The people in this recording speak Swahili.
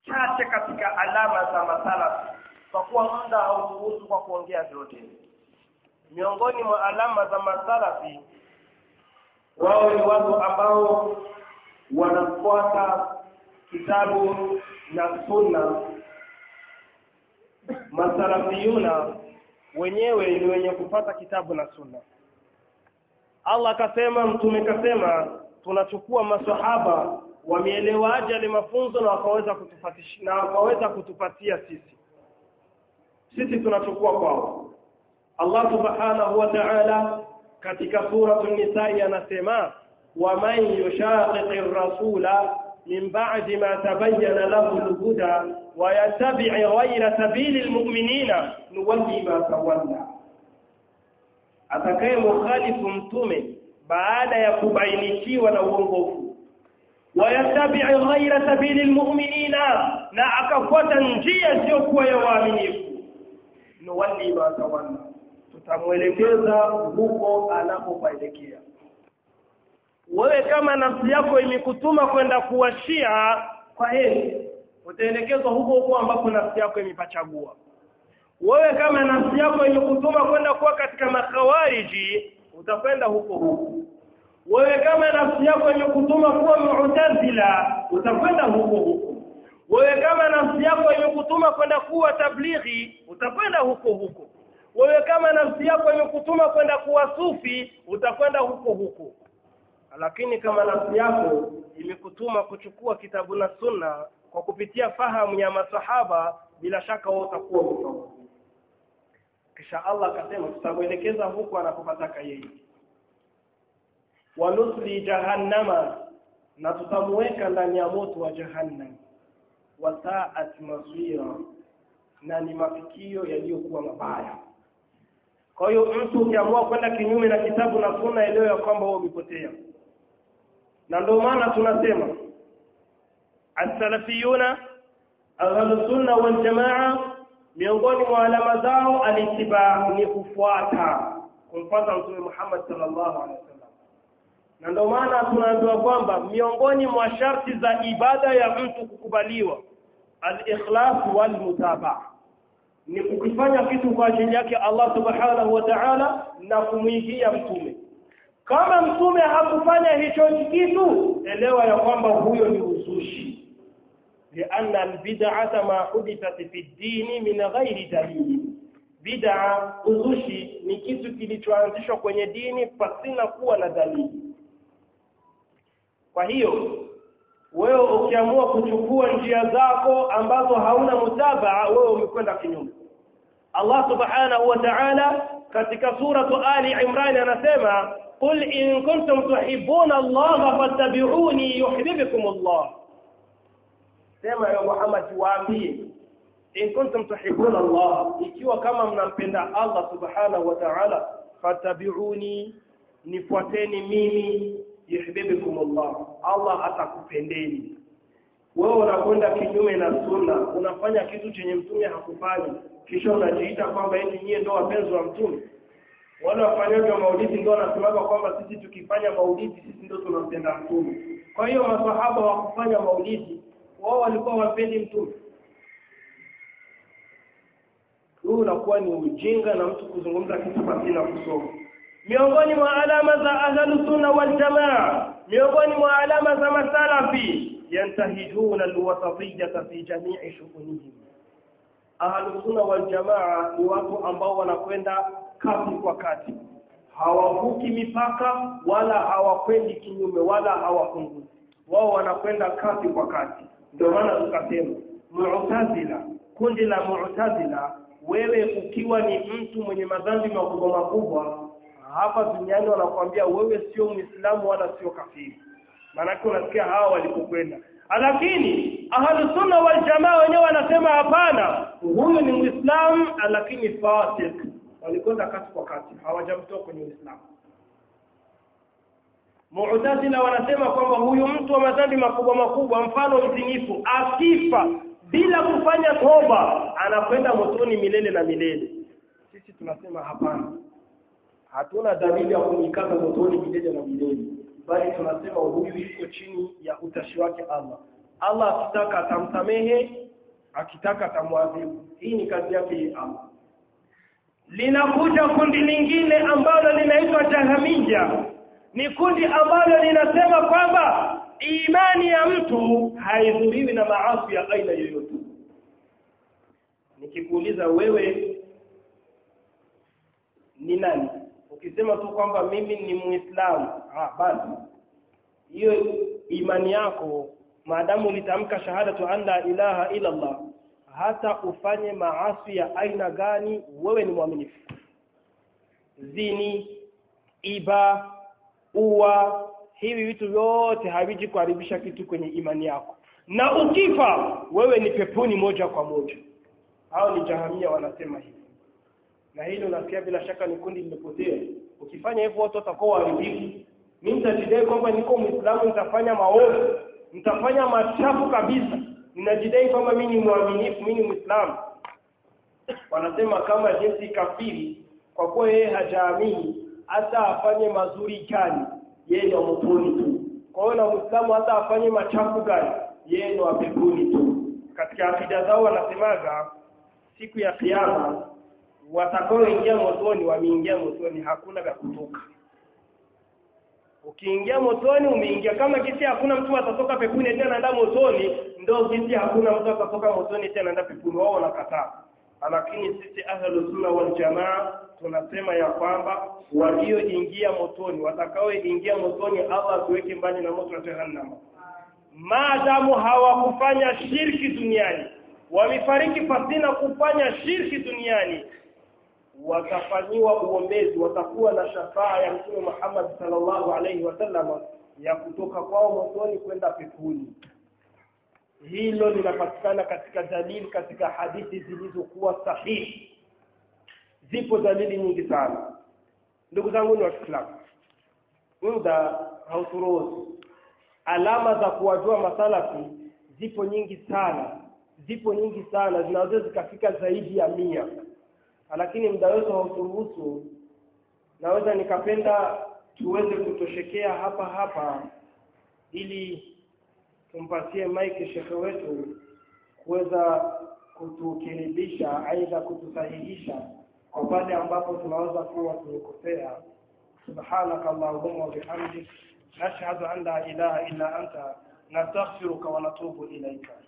chache katika alama za masalafi kwa kuwa muda hauruhusu kwa kuongea vyote miongoni mwa alama za masalafi wao ni watu ambao wanafuata kitabu na sunna masalafiyuna wenyewe ni wenye kupata kitabu na sunna Allah akasema mtume kasema tunachukua maswahaba wameelewaje yale mafunzo na wakaweza kutufatisha na wakaweza kutupatia sisi sisi tunachukua kwao Allah subhanahu wa ta'ala katika sura an-nisa anasema wa man yushaqiqi ar-rasula min ba'di ma tabayyana lahu al-huda wa yattabi' ghayra sabili al-mu'minina nuwalli ma tawalla atakaye mukhalifu mtume baada ya kubainishiwa na uongofu wayattabi' ghayra sabili almu'minina na akafuata njia sio kuwa ya waaminifu nuwalli ma tawalla tutamwelekeza huko anapopaelekea wewe kama nafsi yako imekutuma kwenda kuwashia kwa heri utaelekezwa huko huko ambapo nafsi yako imepachagua wewe kama nafsi yako imekutuma kwenda kuwa katika makhawariji utakwenda huko huko wewe kama nafsi yako imekutuma kuwa mu'tazila utakwenda huko huko wewe kama nafsi yako imekutuma kwenda kuwa tablighi utakwenda huko huko wewe kama nafsi yako imekutuma kwenda kuwa sufi utakwenda huko huko lakini kama nafsi yako imekutuma kuchukua kitabu na sunna kwa kupitia fahamu ya masahaba bila shaka wewe utakuwa mtoto kisha Allah akasema tutamuelekeza huko anapopataka yeye wanusli jahannama na tutamuweka ndani ya moto wa jahannam wa sa'at masira na ni mafikio yaliyokuwa mabaya kwa hiyo mtu ukiamua kwenda kinyume na kitabu na sunna elewa ya kwamba wewe umepotea na ndio maana tunasema as-salafiyuna ahlus sunna wal jamaa miongoni mwa alama zao alitibaa ni kufuata kumfuata mtume Muhammad sallallahu alaihi wasallam na ndio maana tunaambiwa kwamba miongoni mwa sharti za ibada ya mtu kukubaliwa al-ikhlas wal mutabaa ni kukifanya kitu kwa ajili yake Allah subhanahu wa ta'ala na kumwigia mtume kama mtume hakufanya hicho kitu elewa ya kwamba huyo ni uzushi لأن البدعة ما حدثت في الدين من غير دليل bid'a uzushi ni kitu kilichoanzishwa kwenye dini pasina kuwa na dalili kwa hiyo wewe ukiamua kuchukua njia zako ambazo hauna mutabaa wewe umekwenda kinyume Allah subhanahu wa ta'ala katika sura Ali Imran anasema qul in kuntum tuhibbuna Allah fattabi'uni yuhibbukum Allah sema ya Muhammad waambie in kuntum tuhibbuna Allah ikiwa kama mnampenda Allah subhanahu wa ta'ala fattabi'uni nifuateni mimi yuhibbukum Allah Allah atakupendeni wewe unakwenda kinyume na sunna unafanya kitu chenye mtume hakufanya kisha unajiita kwamba eti nyie ndio wapenzi wa mtume wale wafanyaji wa maulidi ndio wanasemaga kwamba sisi tukifanya maulidi sisi ndio tunampenda mtume kwa hiyo maswahaba wa kufanya maulidi wao walikuwa wapendi mtume huu unakuwa ni ujinga na mtu kuzungumza kitu pasina kusoma miongoni mwa alama za ahlus sunna wal jamaa miongoni mwa alama za masalafi yantahijuna alwasatiyyah fi jami'i shughulihim ahlus sunna wal jamaa ni watu ambao wanakwenda kati kwa kati hawavuki mipaka wala hawakwendi kinyume wala hawapunguzi wao wanakwenda kati kwa kati ndio maana tukasema mu'tazila kundi la mu'tazila wewe ukiwa ni mtu mwenye madhambi makubwa makubwa hapa duniani wanakuambia wewe sio muislamu wala sio kafiri maana unasikia hawa walipokwenda lakini ahlu sunna wal jamaa wenyewe wanasema hapana huyu ni muislamu lakini fasik walikwenda kati kwa kati hawajamtoa kwenye uislamu Mu'tazila wanasema kwamba huyu mtu wa madhambi makubwa makubwa mfano mzinifu akifa bila kufanya toba anakwenda motoni milele na milele sisi tunasema hapana hatuna dalili ya kumikaza motoni milele na milele bali tunasema huyu yuko chini ya utashi wake Allah Allah akitaka atamsamehe akitaka atamwadhibu hii ni kazi yake Allah linakuja kundi lingine ambalo linaitwa jahamia ni kundi ambalo linasema kwamba imani ya mtu haidhuriwi na maasi ya aina yoyote nikikuuliza wewe ni nani ukisema tu kwamba mimi ni muislamu ah basi hiyo imani yako maadamu ulitamka shahadatu an la ilaha illa Allah hata ufanye maasi ya aina gani wewe ni mwaminifu zini iba uwa hivi vitu vyote haviji kuharibisha kitu kwenye imani yako na ukifa wewe ni peponi moja kwa moja hao ni jahamia wanasema hivi na hilo nasikia bila shaka ni kundi limepotea ukifanya hivyo watu watakuwa waharibifu mimi nitajidai kwamba niko muislamu nitafanya maovu nitafanya machafu kabisa ninajidai kwamba mimi ni mwaminifu mimi ni muislamu wanasema kama jinsi kafiri kwa kuwa yeye hajaamini hata afanye mazuri gani yeye ni motoni tu kwa hiyo na muislamu hata afanye machafu gani yeye ni wa peponi tu katika akida zao wanasemaga siku ya kiyama watakaoingia motoni wameingia motoni hakuna vya kutoka ukiingia motoni umeingia kama kisi hakuna mtu atatoka peponi tena anaenda motoni ndio kisi hakuna mtu atatoka motoni tena anaenda peponi wao wanakataa lakini sisi ahlus sunna wal jamaa tunasema ya kwamba walioingia motoni watakaoingia motoni Allah tuweke mbali na moto wa jahannam maadamu hawakufanya shirki duniani wamefariki pasina kufanya shirki duniani watafanyiwa uombezi watakuwa na shafaa ya Mtume Muhammad sallallahu alaihi wasallam ya kutoka kwao motoni kwenda peponi hilo linapatikana katika dalili katika hadithi zilizokuwa sahihi zipo dalili nyingi sana ndugu zangu ni waislamu muda hauturuhusu alama za kuwajua masalafi zipo nyingi sana zipo nyingi sana zinaweza zikafika zaidi ya mia lakini muda wetu hauturuhusu naweza nikapenda tuweze kutoshekea hapa hapa ili tumpatie mike shekhe wetu kuweza kutukiridhisha aidha kutusahihisha kwa pale ambapo tunaweza kuwa tumekosea subhanaka allahumma wa bihamdik nashhadu an la ilaha illa anta nastaghfiruka wa natubu ilayka